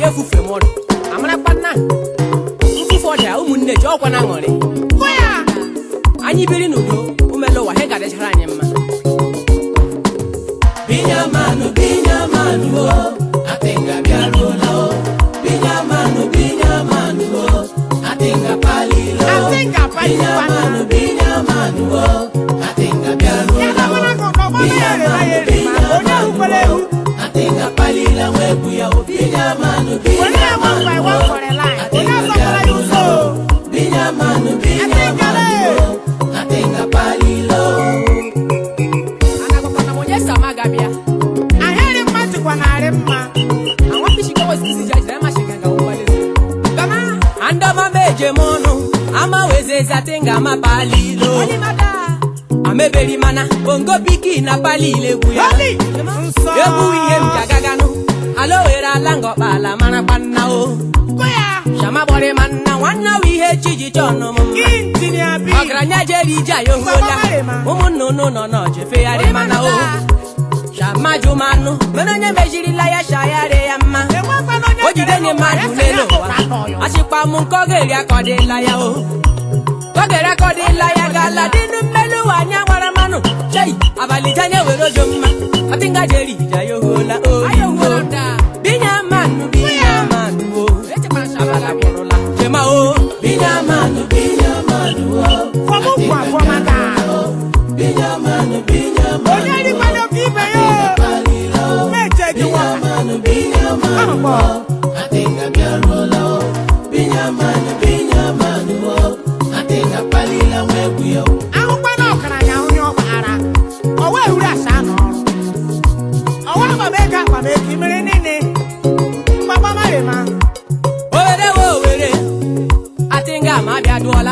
efufe m ọdụ amarakwa nna mfufe ọda ụmụnne ji ọkwa na aṅụrị anyị biri n'udo umele ụwa he ga-adịchara anyị mma Binyamanu, Binyamanu, oh, Atenga biarola, oh. Binyamanu, Binyamanu, oh, Atenga palilo. Atenga palilo. Binyamanu, Binyamanu, oh, Atenga biarola, Ya na mwana oh. kwa kwa ya re ba ye re ma. Onye ukwele hu. Atenga palila webu ya oh. Binyamanu, Onye ya one by one Binyamanu, for a line. Onye Atenga asọpụla ya ụzọ. Binyamanu, Atenga le. Binyamanu, oh, Atenga palilo. anagwakwana m onye si ama gabịa Ahịrị mma jikwa narị mma. àwọn fíṣìkẹ́ wọ́n sì ti jẹ́ ẹ̀ má ṣe gàgà wọ́n wọlé sí. Gama andoma meje mono amawezezi atenga mapalilo Onye mada. ameberi mana bongo piki na palile buya Holy. Nsọ. ebu ihe m gagaganu alowere ala ngọkpala mara kpanna o Kụ ya. shama gbọrị manna nwanne wa ihe chiji chọnụ m mma Injinia B. ọgaranya jere ije ayo hola ụmụnna unu nọ n'ọjefegharị mana o shamajumanụ mere onye mejirila ya shayarị ya mma Enwekwana onye o jide nye mmadụ n'elu ụwa achịkwa m nke ọ ga-eri akọdịla ya o ka ọ ga-eri akọdịla ya gala dịnụ mmelu ụwa anya gbara mmanụ chei abalị janye were ojo mma ọtịnga jeri ija ya ohuola oyibo binya manụ binya manụ o abala kwụrụla chema o Binyamanu, Binyamanu, oh, Fọmụ bụ afọmata. Binyamanu, Binyamanu, Onye rikwado ka ibe ya. palilo. Meche gị nwa. Binyamanu, Binyamanu, Ahụ oh, Atenga biarola, oh. Binyamanu, Binyamanu, oh, Atenga palila webu ya, oh. ahụkwana ọgaranya onye ọ gbara ọwa ehuru asa n'ọrụ ọwa agbamego agbamego imere niile mgbagba marịma owere wo owere atịnga ma bịa dụọla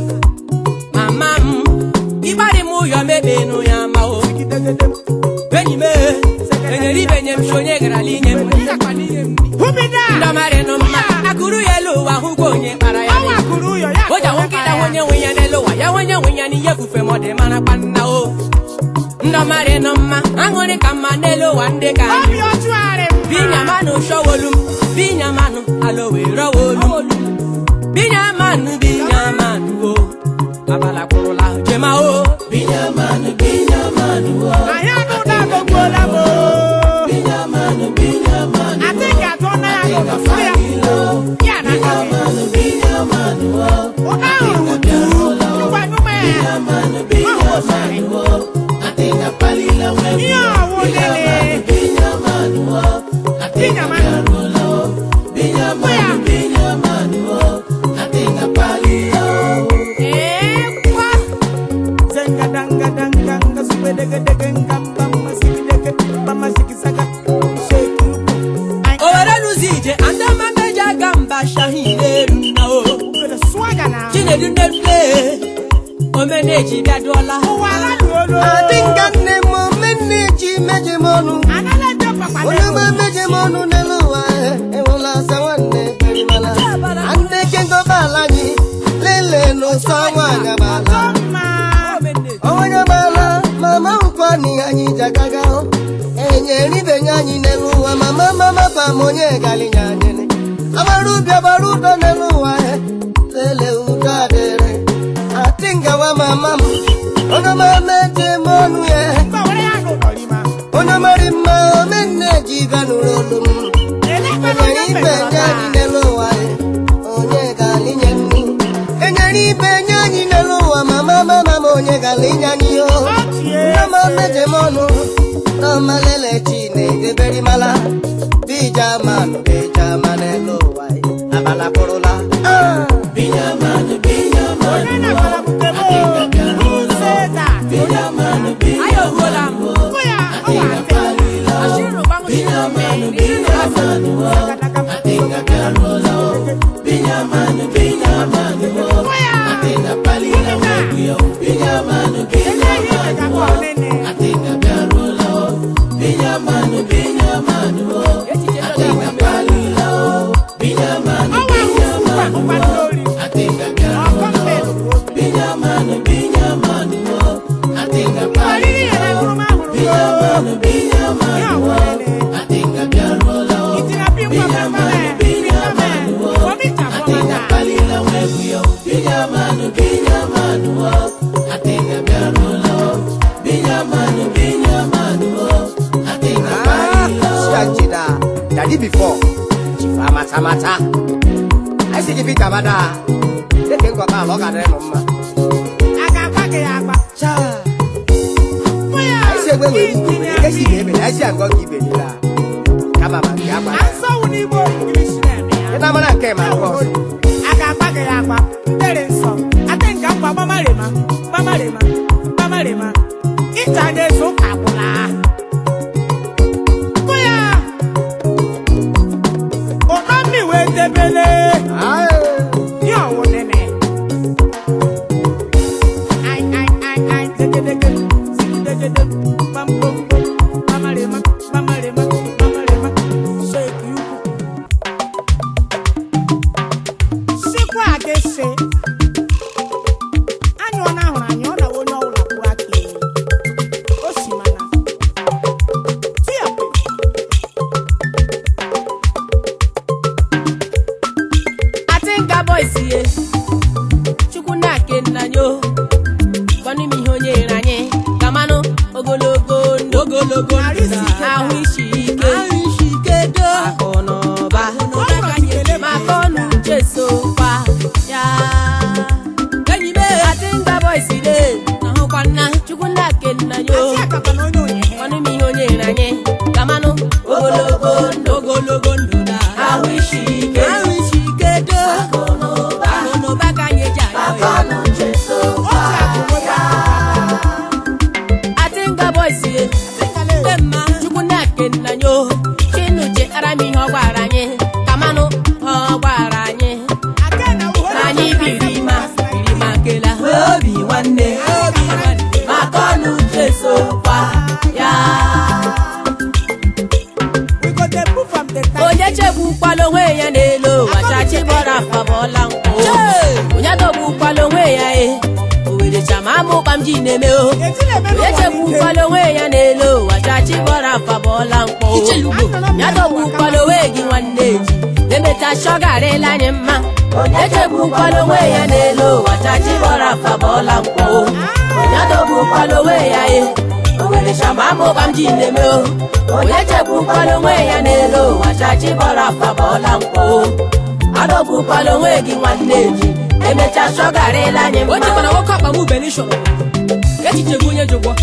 mama m ịgbarị m ụyọ mebenu ya ma o enyi m e, enyere ibenye m si onye garala inye m hụbida ndọmarị nụ mma akụrụ ya elu ụwa hụkwa onye kpara ya ọnwa kụrụ ụyọ ya o ji ahụ nkịta nwenye nwe ya n'elu ụwa ya nwenye nwe ya n'ihe fufe ma ọ dị mara kpanna o ndọmarị nụ mma aṅụrị ka mma n'elu ụwa ndị ka anyị obi ọchụgharị binyamanu shọwolum binyamanu alowerọwolum binyamanu binyamanu o abala kwụrụla jema o Binyamanu, Binyamanu, oh, anyị anụda agogbuola m Binyamanu, Binyamanu, atị ga-atụ na ya gọgọsụ ya ya na Binyamanu, Binyamanu, oh, ụda ahụ wutu nyụkwanụma ya Binyamanu, Binyamanu, oh, Atenga palila webu ihe ya, ọwụ lele Binyamanu, oh, Atenga Binyamanu. biarola, oh. Binyamanu, Binyamanu, oh, Atenga palila, oh. ekwa zengadangadanganga subedegedegengambamasikidege bamasikisaka shekuruku owere lụzi ije andamameja aga mba shahineru na o swaga na chinedu nnedule omeneji bịadụọla ụwa alaluolo adịnka nne m omenne ji meje m ọnụ analede onye gbe meje m ọnụ n'elu ụwa enwela asa nwanne perimala anne kengobala anyị lele n'ụsọ nwaanyị agbala pakpakpama onye gbala mama ụkọ n'ihe anyị ji agaga hụ enyere ibenye anyị n'elu ụwa mama mama ba m onye galinya anyịrị agbara ubi agbara udo n'elu ụwa he lele udo adịrị atịngawa mama m onye mama eje m ọnụ ya gbawara ya n'ụlọrima onye mara mma omenne ji bịa nụrụ olu m elekwana enyere onye ibe nye mekọrọta anyị n'elu ụwa he onye galinye nri enyere ibe nye anyị n'elu ụwa mama mama m onye galinye anyị o Ọchie. Nama meje mọnụ nama lele chineke mala bija manụ bija manelu ụwa abala kwụrụla Ah! Binyamanu, Binyamanu, onye na-agbara bukebo nseta Binyamanu, anyị ohuola m ụkwụ ya ọwa ate ashịrị rụgbanwụchiri ome Binyamanu, oh, Atenga biarola, oh. Binyamanu, Binyamanu, oh, ụkwụ ya Atenga palila webu ya, oh. Binyamanu, Binyamanu, oh, Atenga biarola, oh. Binyamanu, Binyamanu, oh, Atenga palila, oh. Binyamanu, Binyamanu, oh, Atenga biarola, oh. Binyamanu, Binyamanu, oh, Atenga palila, oh. Binyamanu, Binyamanu, oh, Atenga biarola, oh. Binyamanu, Binyamanụ Binyamanụ o adịghị abịarụla o Binyamanụ Binyamanụ o adịghị akparịla o Siajida, daddy before. Chifa mata mata. Ai si jibi kabada. Deke ngwa ba lo kadere no mma. a ga-agba gị ya agba Cha. Nwa ya, Ai si egbe we iji ni. ya Ke si gị. ebe, ai si ango ki be ni la. Kama ma ki agba. asọwụ n'igbo English na-eme ya Ina mana nke ma ko. a ga-agba gị ya agba ndere nsọ ate nke ngwa gbamarema gbamarema gbamarema ịcha na-eso ụka gwụla Nwa ya, ụtọ mmiri debele Ai. ihe ọwụ nene ai ai ai ai degedege sigidegede gbamgbomgbo gbamarema gbamarema gbamarema sheki ukwu sikwa adịsị anyụ ọ na-ahụrụ anyị ọ na onye ọbụla kwuru aka elu o si mana tiape atinga boys ye chukwu na-ake nna nyo gwanụ m ihe onye nyere anyị gamanụ ogologo ndụ ogologo Narị isi ike ahụ isi ike ahụ isi ike do akụ na ụba maka ọnụ uche sokwa ya enyi m atinga boys de ahụkwa nna chukwu na-ake nna nyo Asị akapa na onye onye gwanụ m ihe onye nyere anyị gamanụ ogologo ndụ ogologo ndụ na ahụ isi ike ahụ isi ike do akụ na ụba ka anyị eji ayọ ya otu akụ nwekwa atinga boys ye ndị mma chukwu na-eke nna nyo chinuche ara m ihe ọ gwara anyị kamanụ ha ọ gwara anyị aka na uwe na anyị biri ma biri ma kela obi nwanne obi nwanne maka ọnụ uche sokwa ya we go dey move from the time onye chegbukwala onwe ya n'elu ụwa chachi bọrọ afa bọọla nkwụ onye dọgbukwala onwe ya e owere chama amụkpa m ji na-eme o eti na-eme onye n'ụwa chegbukwala onwe ya n'elu ụwa chachi bọrọ afa bọọla mkpọ ya dọgbukwala onwe gị nwanne ji emecha chọgarịla anyị mma onye chegbukwala onwe ya n'elu ụwa chachi bọrọ afa bọọla mkpọ onye dọgbukwala onwe ya e owere chama amụkpa m ji na-eme o onye chegbukwala onwe ya n'elu ụwa chachi bọrọ afa bọọla mkpọ adọgbukwala onwe gị nwanne ji emecha chọgarịla anyị mma o chekwara nwoke ọkpa m benishọn echiche gị onye jụgwọ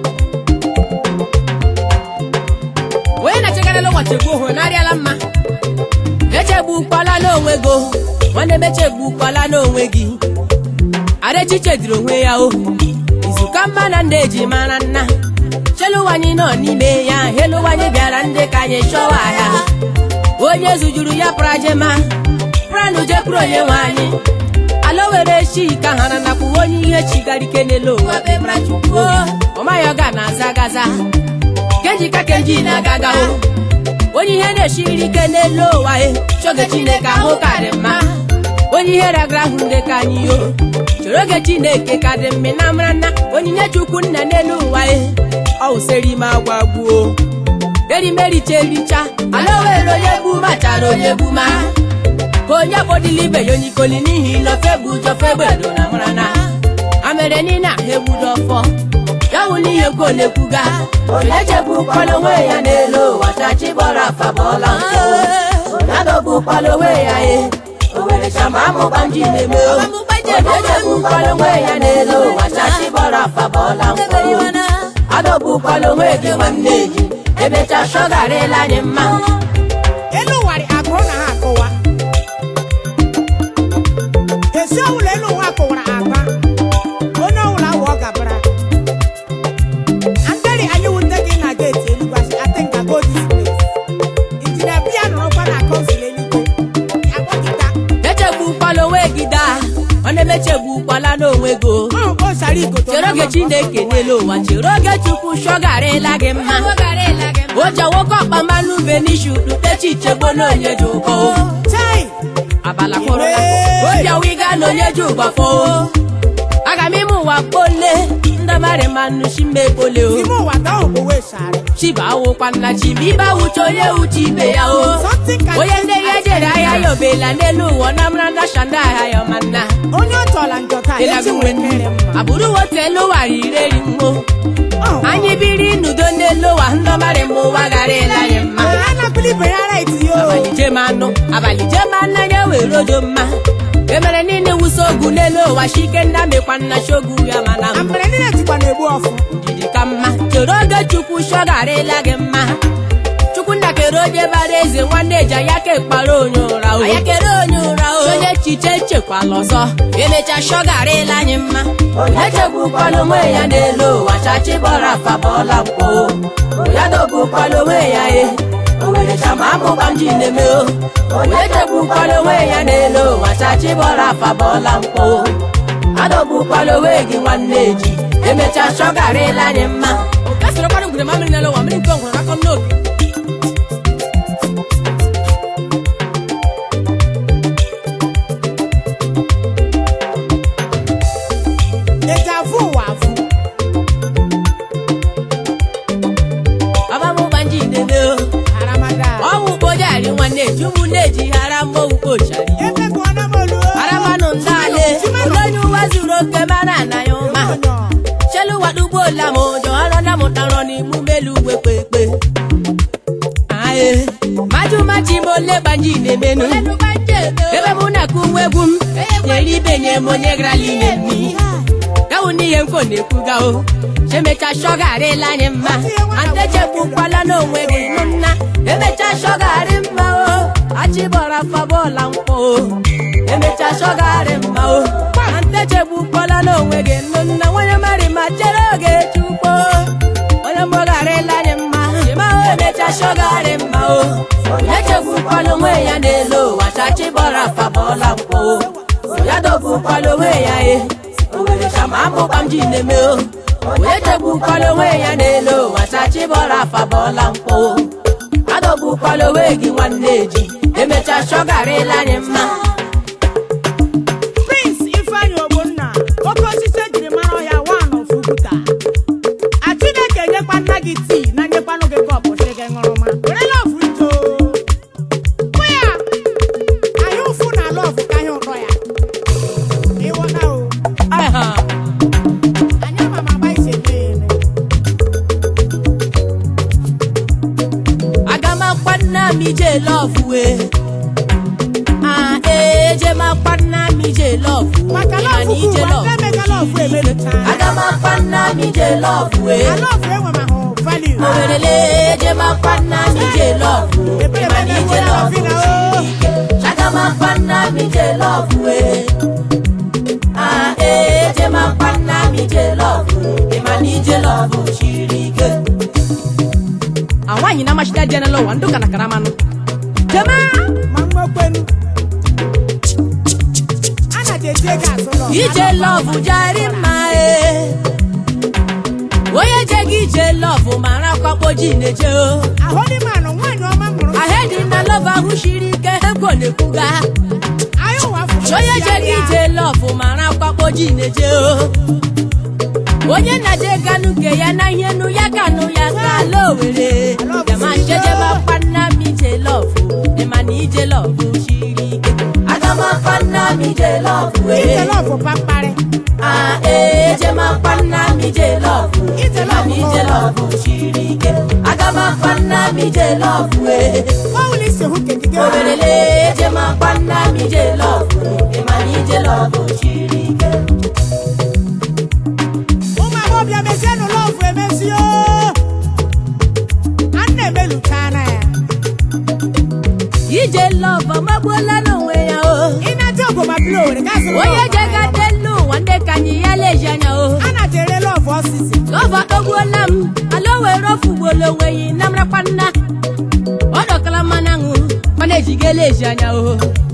onye na-echegarịla ụwa chegbu ohu narịala mma echegbukwala n'onwe gị o. nwanne m echegbukwala n'onwe gị arechiche dịrị onwe ya o izuka mma na ndị eji mara nna cheluwanyị nọ n'ime ya heluwanyị bịara ndị ka anyị chọwa ya onye zujuru ya prajema pranụ jekwuru onye nwe anyị ala were chi ka ha na nakwu onye ihe chigara ike n'elu ụwa bebra chukwu ọmaghị ọ ga na-aza gaza kenji ka kenji na-agaga o onye ihe na-esiri ike n'elu ụwa e chọge chineke ahụ ka dị mma onye ihe ragara ahụ ndị ka anyị o chọrọ oge chineke ka dị mma na mara na onyinye chukwu nna n'elu ụwa e ọ wụsịrị ime agwa gbuo erimericha ericha ala were onye bu machara onye bu ma ka onye kpọdịla ibe ya onye ikoli n'ihi ilofe bụ ụjọfe gbedo na mara na amere niile ahụ egbudo ọfọ ya wụ n'ihe kwo na-ekwuga onye chegbukwala onwe ya n'elu ụwa chachi gbọrọ afa bọọla nkụ onye dọgbukwala onwe ya e owere chama amụkpa m ji na-eme o onye chegbukwala onwe ya n'elu ụwa chachi gbọrọ afa bọọla nkụ adọgbukwala onwe gị nwanne gị emecha chọgarịla anyị mma elu ụwa dị agụụ na ha akụwa esi ọbụla elu ụwa kụwara aba onye ọbụla wụ ọ gabara anderi anyị wute gị na geeti eluigwe asị atenga go this place injinia bia nọrọkwa na kọnsụl eluigwe akpọkịta echegbukwala onwe gị daa ọ na-emechegbukwala n'onwe gị o. ọ o sara igoto chere oge chineke n'elu ụwa chere oge chukwu shọgarịla gị mma ụjọ nwoke ọkpa mmanụ benishu dutechi ichegbo na onye ji ụkọ chai abala kpọrọ obi awiga na onye ji ụgbafọ aga m ime ụwa kpole ndabara mari manu shimebole o ime ụwa gaa ogbowe shari chiba awụkwa nna chibiba wuche onye wuche ibe ya o something can onye ndị ya jere ahịa ya obela n'elu ụwa na mara na shanda ahịa ya ọmanna onye ọ chọla njọ taa echi nwere mmiri mma abụrụ wotu elu ụwa rireri mmo Ọ, anyị biri n'udo n'elu ụwa ndọmarị mma ụwa gara ele anyị mma a na-akpụli ibe ya right yo abalị jem anụ abalị jem anụ anya were ojo mma emere niile wusa ogu n'elu ụwa shike nna mekwa nna shogu ya mana na mbụ mere niile jikwa na-egbu ọfụ ndidi ka mma chere oge chukwu shọgarịla gị mma chukwu nna kere onye bara eze nwanne eji anya ka ekpara onye ụra o anya kere onye ụra o onye echiche echekwala ọzọ emecha shọgarịla anyị mma echegbukwala onwe ya n'elu ụwa chachi bọrọ afa bọọla mkpo ya dogbukwala onwe ya e owere chama abụkwa m ji na-eme o onye echegbukwala onwe ya n'elu ụwa chachi bọrọ afa bọọla mkpo adọgbukwala onwe gị nwanne ji emecha shọgarịla anyị mma kasịrịkwara ngwere mamịrị n'elu ụwa mmiri nke ngwere akọ m n'obi eji avụ ụwa avụ abamụgba nji na-eme o aramada ọnwụ kpojari nwanne ji ụmụnne ji hara mmọnwụ kpochari emebụ ọna m olu aramanụ ndị ale onye ụwa zuru oke mara ana ya ụma chelu wadugbola m ụjọ ọrụ na mụtarọ n'imu melu ugwe kpekpe aye majumachi m ole gbanji na-emenụ ebe mụ na-akụ nwa egwu m nyere ibenye m onye garala ime mmiri gawu n'ihe mfo na-ekwuga o chemecha shọgarịla anyị mma antechegbukwala n'onwe gị nụ nna emecha shọgarị mma o achịbọra fabọla mkpọ o emecha shọgarị mma o antechegbukwala n'onwe gị nụ nna nwanyị mari ma chere oge chukwu onye mgbọgharịla anyị mma chima o emecha shọgarị mma o echegbukwala onwe ya n'elu ụwa chachịbọra fabọla mkpọ o ya dọgbukwala onwe ya e owere chama abụkwa m ji na-eme o onye chegbukwala onwe ya n'elu ụwa chachịbọra afa bọọla mkpọ adọgbukwala onwe gị nwanne ji emecha shọgarịla anyị mma prince ifeanyị ogbonna oke osisi ejiri mara ọhịa wan of uguta a chineke nyekwa nna gị tii na nyekwanụ gị kọpụ si gị ṅụrụma were lọvụ nto hụ ya anyị ụfụ na lọvụ ka anyị ụtọ ya ịghọta o Aha. anyị ama m agba isi eme ya eme aga m akpa nna m ije lọfụ wee a eje m akpa nna m ije lọfụ maka Ịma na lọvụ ije bụ ụwa ndị emega lọvụ emelucha aga m akpa nna m ije lọfụ wee na lọvụ enwe m ahụ value owerele eje m akpa nna m ije lọfụ Ebere Ịma na ebe ije na-enwe lọfụ lọvụ na o. siri ike aga m akpa nna m ije lọfụ wee a eje m akpa nna m ije lọfụ Ịma na ije lọfụ siri ike awanyi na mashida jenelo wa nduka na karamanu jamaa ma mmekwenu a na-eji ego azụ lọvụ ije lọvụ jari mma e onye je gị ije lọvụ mara kwakpo ji na-eje o ahụlimanụ nwaanyị ọma mụrụ ahedi na lọvụ ahụ siri ike ego na-ekwuga anyị ụwa fụrụ onye je gị ije lọvụ mara kwakpo ji na-eje o onye na-je ganụ nke ya na ihe nụ ya ganụ ya gala owere yama jejebe akpa nna m ije lọvụ ịma na ije lọvụ siri ike aga m akpa nna m ije lọvụ ije wee lọvụ kpakparị Ah, eje m akpa nna m ije lọvụ Ije Ịma na lọvụ ije bụ- lọvụ siri ike aga m akpa nna m ije lọvụ ee ọwụla isi hụ kekike owerele eje m akpa nna m ije lọvụ ịma na ije lọvụ siri ike ụmụ agbọbịa mezienụ lọvụ emezi o a na-emelucha na ya ije lọvụ amagbuola n'onwe ya o ị na-aja ogoma bili owere gasịrị onye jegade n'ụwa ndị ka anyị ya leji anya o a na-aja ere lọvụ ọsịsị lọvụ akpọgbuola m ala o were ofugbuola onwe ya na mrakwa nna ọ dọkala mmanụ aṅụ mana ejigela eji anya o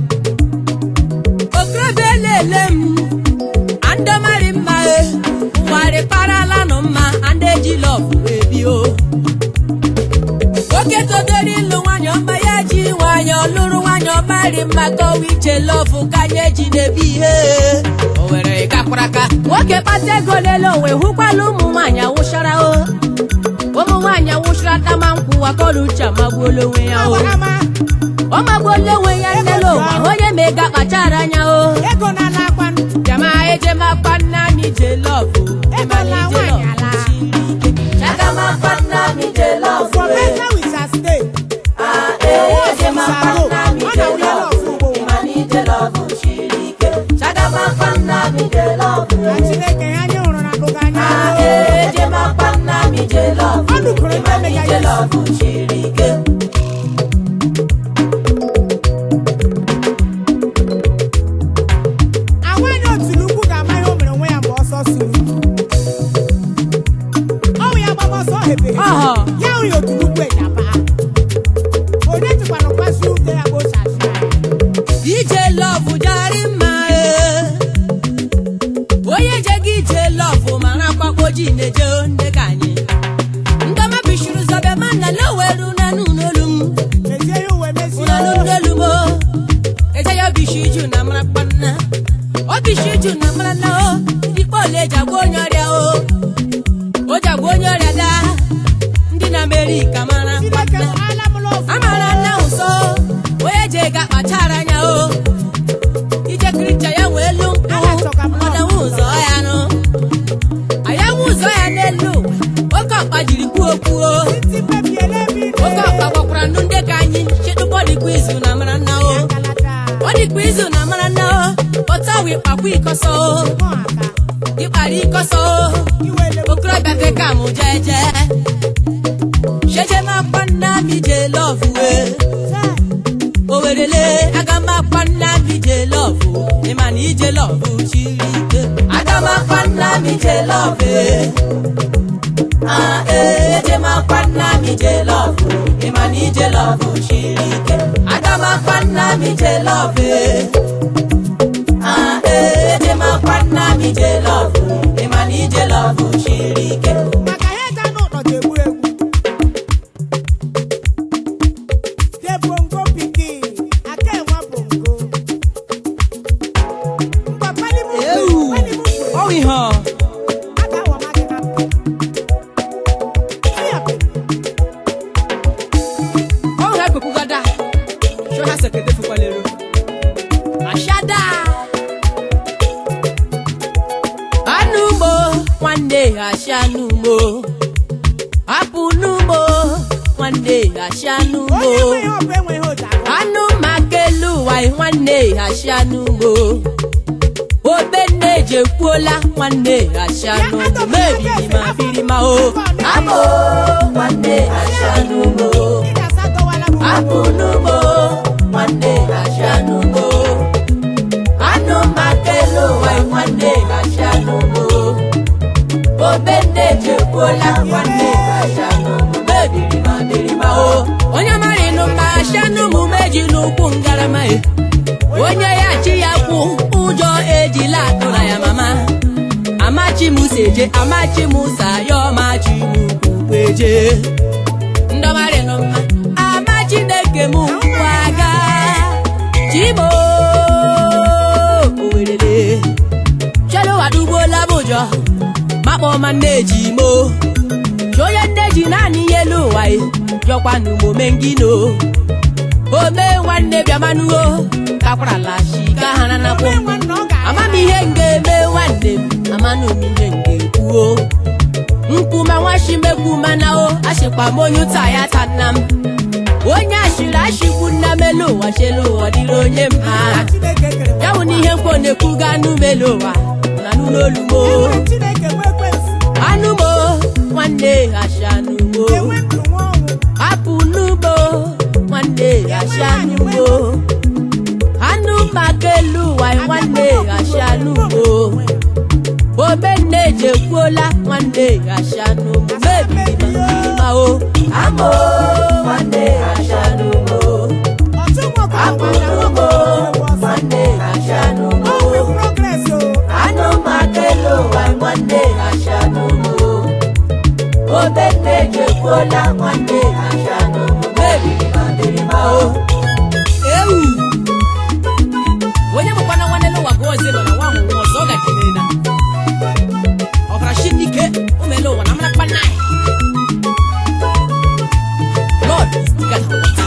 okorobịa elele m andọmarị mma e ụwarị parala nụ mma anda eji lọvụ ebi o oke todoro ịlụ nwanyị ọma ya ji nwanyị lụrụ nwanyị ọmarị mma kọwa ije lọfụ ka anyị eji na-ebi ihe o were gakwara aka nwoke kpata ego lele onwe hụkwala ụmụ nwaanyị awụchara o ụmụ nwaanyị awụchara tama nkwụ wakọrọ uche amagbuola onwe ya o Ama ọ magbuola onwe ya nnele ụwa onye ma ego akpachara anya o ego na-ala akwa jama ejemakpa nna anyị je lọfụ ego na nwaanyị ala. chagamakpa nna anyị je lọfụ For better we shall stay. Ọ na wụlọ ọfụ ugbo. Na Chineke ya anyị hụrụ na ndụga anya. Ọ dụkọrọ ndị emega ya isi. Agwa anyị otulu ukwu ga-ama ihe o mere onwe ya mgbe ọsọ suru. Ọ wụ ya gbaba ọsọ hepe hepe. Ọhọ. Ya wụ ya otulu ukwu ịjaba. Onye jikwana kwasị ute ya ka o si asị anyị. ije lọfụ jari mma ee. onye je gị ije lọfụ mara akwakwo ji na-eje nne ka anyị ndọma bishuru zọbe ma na loweru na n'ụlọolu m Mezie ya uwe mezie ụlọolu o. n'olu m o eje ya bishi ju na mara kpanna o bishi ju na mara na o ikpe ole eji agwa onye ọrịa o o ji agwa onye ọrịa daa ndị na amerịka mara Chineke kpanna ala m n'ofu. amara nna ụsọ onye je ga kpachara anya o ije kricha ya wee elu ọdanwe ụzọ ya nụ anyanwụ ụzọ ya n'elu oke ọkpa jiri kwuo kwuo Ntị mebiela ebe ị oke na- ọkpa gwakwara ndụ ndị ka anyị chịtụkpọ dịkwa izu na mara nna o Ngalata. ọ dịkwa izu na mara nna o pọta wee kpakwa ikọsọ o Mụ aka. ịkpara ikọsọ o Iwe ele- okorobịa feka mụ jeje shejemakpa nna m ije lọvụ wee Chee. owerele agamakpa nna m ije lọvụ ịma na ije lọvụ chiri ike agamakpa nna m ije lọvụ Ah, eh, ejemakpa nna m ije lọvụ ịma na ije lọvụ chiri ike agamakpa nna m ije lọvụ Ah, eh, ejemakpa nna m ije lọvụ ịma na ije lọvụ chiri ike maka ihe eji anụ ụtọ ji egbu egbu de bongo pikin aka enwa bongo mgbe palimu Ewu. palimu kwe ọ ihe ọ aka awa mmadụ na Iya pe. ọhụ ekwekwugada chọ ha sekete fukwalero ashada anụ ugbo nwanne asha n'ugbo apụ n'ugbo nwanne asha n'ugbo onye enweghị ọbụ enweghị ụda anụ maka elu ụwa nwanne asha n'ugbo obenne ejekwuola nwanne asha n'ugbo mebiri ma biri ma o amụ nwanne asha n'ugbo Ịga asa dọwala m apụ n'ugbo nwanne gasha n'ugbo anụ maka elu ụwa nwanne gasha n'ugbo obenne jekwuola nwanne gasha n'ugbo mebiri ma biri ma o onye mara ịnụ mma gasha n'ụmụ meji n'ukwu ngarama e onye ya chi ya kwụ ụjọ ejila atụra ya mama amachi musa eje amachi musa ya ọmachi mukwu eje ndọmarị nọ mma ama chineke m nkwa aga chimo owerele chelowadugbola m ụjọ makpọma nneji mo chonye nneji naanị ihe elu ụwa e jọkwanụ mome ngino ome nwanne bịamanuo kakwarala shika ha na nakwụ onwe nwanne ọ ga ama m ihe m ga-eme nwanne m amanụ m ihe m ga-ekwuo nkwuma nwachimekwu mana o achịkwa m onye ụta ya ta nna m onye ashịrị ashịkwu nna m elu ụwa chelu ụwa dịrị onye mma Chineke kere ya bụ na ihe mkpọ na-ekwu ga anụ m elu ụwa na anụ n'olu m o. enwere Chineke nwe ekwensu anụ m o, nwanne asha anụ m o. enwe ndụ nwa ọnwụ apụ n'ugbo nwanne asha anụ m o. anụ maka elu ụwa nwanne asha anụ m o. omenne ejekwuola nwanne asha anụ m mebiri ma o amo nwanne asha anụ m o. ọtụ nwa ọkụkọ apụ gbara n'ugbo nwoke ọsọ nwanne asha anụ m o. ọnwụ progress o anụ maka elu ụwa nwanne asha anụ m o. obenne ejekwuola nwanne asha anụ m mebiri ma biri ma o nine. Lord is bigger than water.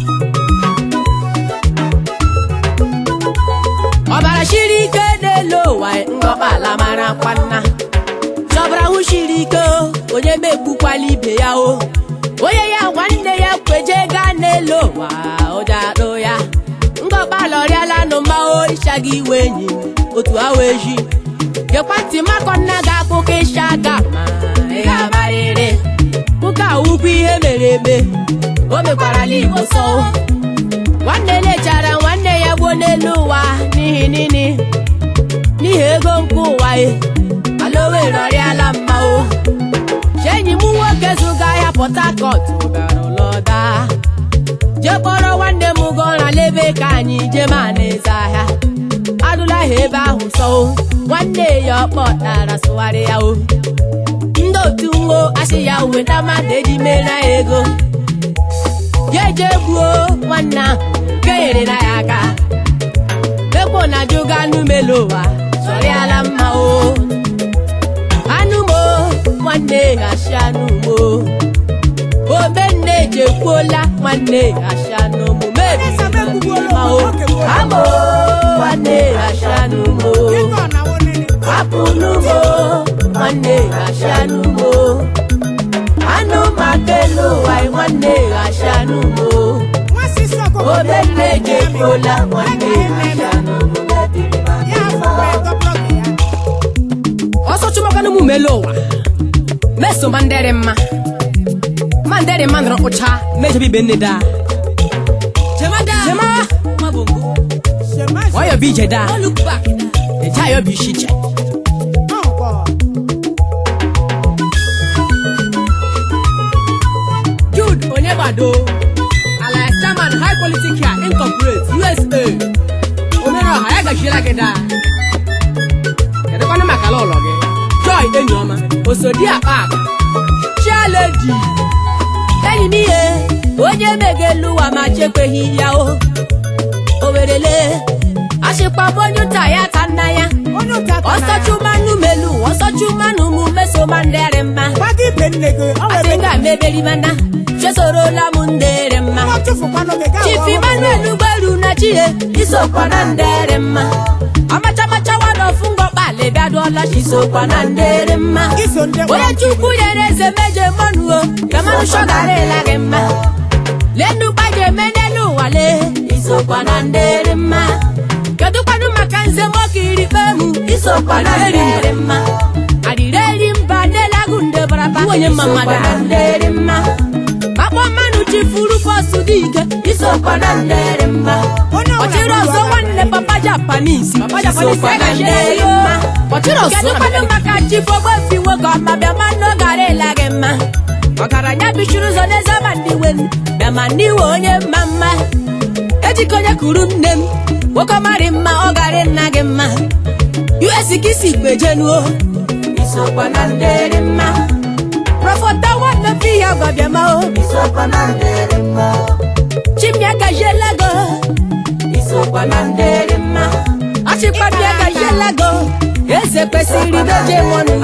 ọbara shiri ike n'elu ụwa ngọkpa ala mara kwanna chọbara hụ shiri ike o, onye megbukwala ibe ya o onye ya nwanne ya kweje gaa n'elu ụwa ụja adụ ya ngọkpa lọrịala nụ mma orichaghị iwe enyi otu awa eji gekwa ntị makọ nna gị akụkọ ịsha aka ma ị ga-amarịrị nwoke a wukwu ihe mere eme o mekwarala igbo sọ nwanne lechara nwanne ya gbuo n'elu ụwa n'ihi nini n'ihi ego nke ụwa e ala owere ọrịala mma o chenyi m nwoke zụga ahịa port harcourt bịara ụlọda jee kpọrọ nwanne m gọra lebe ka anyị jee ma na-eze ahịa adụla ha ebe ahụ sọ o nwanne ya ọkpọtara sụgharị ya o ndị otu nwo asị ya weta mmadụ eji mere ya ego ya eje gbuo nwanne ahụ nke nyere na ya aka ekpo na jụga anụ melu ụwa sọrịala mma o anụ mo nwanne ghachi anụ mo omenne ejekwuola nwanne ghachi anụ mo mebiri mma o amo nwanne ghachi anụ mo Kíkọ̀ náwó nínú. hapụnụ mo nwanne ghachi anụ mo anụ maka elu ụwa nwanne ghachi anụ mo Wọ́n sì sọ kókó omenne ejekwuola nwanne ghachi anụ mo mebiri mma Ya afọkwa ego blọk ya. ọsọ chụmakwanụ m melu ụwa meso ma ndịrị mma ma ndịrị mma nọrọ kpụcha mejebe ibe nne daa jema Ṣèmá wayọ bụ ije daa eje ayọ bụ isi iche ọ̀pọ̀. jude onye gbado alias chairman high politic here incorporate usa omere ọha ya gachiela gị daa kedụkwanụ maka ala ụlọ gị joy enyi ọma osodi akpa akpa chialedi enyi m ihe onye megelu ụwa ma chekweghị ya o owerele achịkpabụ onye ụta ya ta nna ya Onye ụta ta na ya. ọsọchumanụ melu ọsọchumanụ mụ mesoma ndịrị mma Gbaga ibe nne gị, ọ nwere asị nga meberimana chesorola m ndịrị mma Nwa tụfukwanụ gị, gaa chief ghọọ emmanuel gberu na chie isokwa na ndịrị mma amachamacha wadọfụ ngọkpali bịaduola chisokwa na ndịrị mma Iso ndị onye chukwu nyere eze meje mmanuo gamanụ shọgarịla gị mma lenu gbaje eme n'elu ụwa lee isokwa na ndịrị mma kedụkwanụ maka nze nwoke iri kpemu isokwa na ndịrị mma adịrịrị mba n'elagu nde baraba onye mma mmadụ na ndịrị mma akpọ mmanụ chifuru bọsụ dị ike isokwa na ndịrị mma Onye ọbụla ọchịrị ọzọ bụrụ nwanne papa japanese isokwa na ndịrị mma kedụkwanụ maka chifogbefi nwoke ọma bịa mmanụ gara ịla gị mma ọgaranya bichiri ụzọ n'eze ma ndị wen bịa ma ndị we onye mma mma ejikọ onye kuru nne m nwoke marị mma ọ garị nna gị mma us ka isi gbejenuo isokwa na ndịrị mma prọfọta nwanne fi ya gwabiama o isokwa na ndịrị mma chimya gajiela go isokwa na ndịrị mma achịkpabịa gajiela go eze kwesịrị meje mọnụ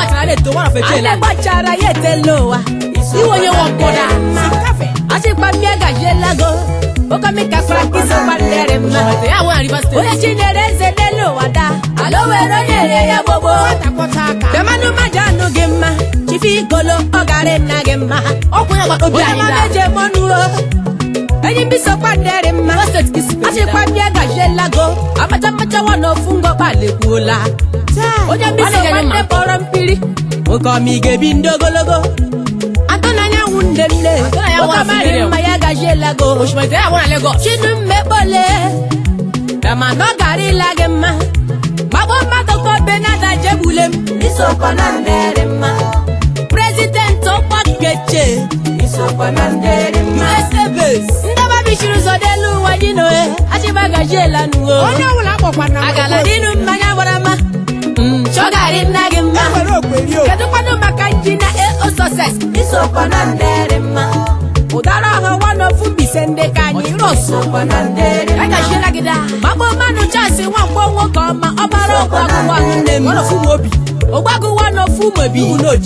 ale gbachara ya etela ụwa iwe onye nwọkpọda Kafe. achịkpabịa gajiela go okomika franki sokwa ndịrị mma onye chinyere eze n'elu ụwa da ala o were onye nye ya gbogbo Takwọta aka. Bịamanụ mmadụ anụ gị mma chifi igolo ọ gara nna gị mma onye mama eje mọnụ o enyi mbisokwa ndịrị mma achịkwa bịa gajielago amachamachawa n'ofu ngọkpalekwuola Taa. onye mbisokwa ndị kpọrọ mpiri nwoke ọma ị ga-ebi ndị ogologo atụnanyanwụ nne nne nwoke marị mma ya gajielago chinu mmekpole bịamanụ ọ gara ịla gị mma gbagbo mmadụ ka obenada jegbule m isokwa na ndịrị mma prezidenti ọkpọkeche isokwa na ndịrị mma ndọba bichiri ụzọ n'elu ụwa dị n'ohe achịbagajiela nuwo Onye ọbụla akpọkwana m agala okwe. dịnụ mmanya gbara mma chọgarị nna gị mma E nwere okweri o. kedụkwanụ maka njina eo sọses isokwa na ndịrị mma ụdara ọha wanofu mbise ndị ka anyị rọsokwa na ndịrị mma agajiela gị daa gbagbo mmanụ chasị nwamgbo nwoke ọma ọbara ọgwụ agụwa nne m ogbagu wanofu mobi unoji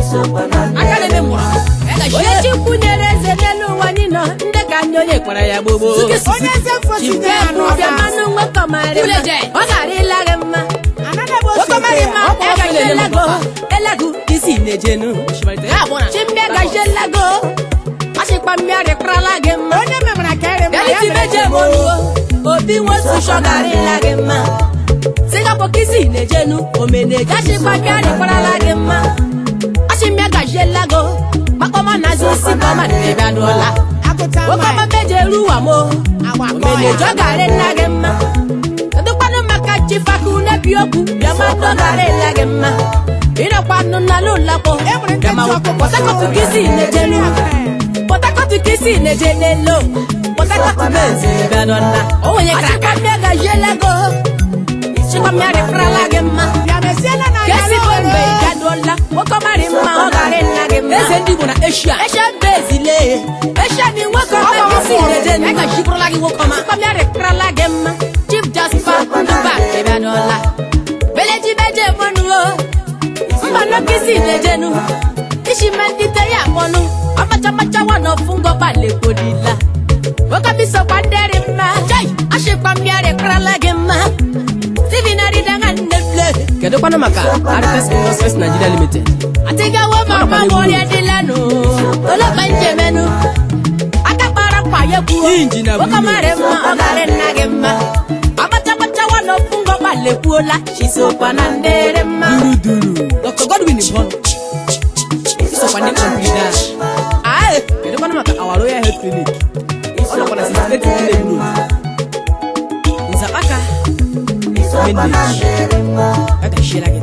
aka na-eme mgbọrọgwụ ya gazie onye chukwu nyere eze n'elu ụwa anyị nọ ndị ka ndị onye kpara ya gbogbo onye eze fosi ya Chibụ bịa mmanụ nwekọmarị mma Uleje. ọ ghara ịla gị mma anaghị ebe o si nwekọmarị mma Ọ kpọrọ ya gazie Phil elago elago isi na-ejenu ya abụọ na chimbịa gazie elago ọchịkpa mmịarị kparala gị mma onye memara ka ere mma ya Reality mere meje ebe o- monuo obi nwosu shọgarịla gị mma singapore kisi na-ejenu omeneje achịkpa mmịarị kparala gị mma achịmịa gajiela go kpakpọma na azụ isi kọma na-ebịa n'ụla agụta okọma mma meje ruwa mo agba kọọ omeneje ya ọ garị nna gị mma kedụkwanụ maka chifaku nebi okwu bịamadụ garịla gị mma ịnọkwanụ n'ala ụlakpọ e nwere ndị ntị ọkụkọ pọtakọtụ kisi na-ejenu Port Harcourt kisi na-eje n'elo Port Harcourt Benz bịa n'ọna onye kara aka Achịkwa mmịa gajiela go Chịkwa mmịa rịpụrala gị mma bịa mesiela na ya Kesi bụ mgbe ị gaduola Nwoke ọmarị mma ọ gara nna gị mma eze ndị Igbo na Asia Esha bezile Esha ni nwoke ọma kisi na-eje ya n'elu gajikwurula gị nwoke ọma Chịkwa mmịa rịpụrala gị mma Chief Jasper Nduba bịa n'ọla Beleji beje monuo mba n'okisi na-ejenu isi mendite ya akpọnụ ọmachamacha wanọfụ ngọba lekodila nwokemisokwa ndịrị mma chai ashịkwa mmịarị kparala gị mma tivinarịdanga nnefle kedụkwanụ maka Arifes Industries Nigeria Limited atigawo mama mụrịa dịlanụ olekpa njemenu aka kpara mkpa ya kwuo Injin abụ nwoke marị mma ọ garị nna gị mma ọmachamacha wanọfụ ngọba lekwuola chisokwa na ndịrị mma duru Dr. Godwin Mbonu isokwa ndị kọmplida Aye. kedụkwanụ maka Our Royal Health Clinic ọ nọkwa na 68 Village Road Nzapaka Menage ya gajiela gị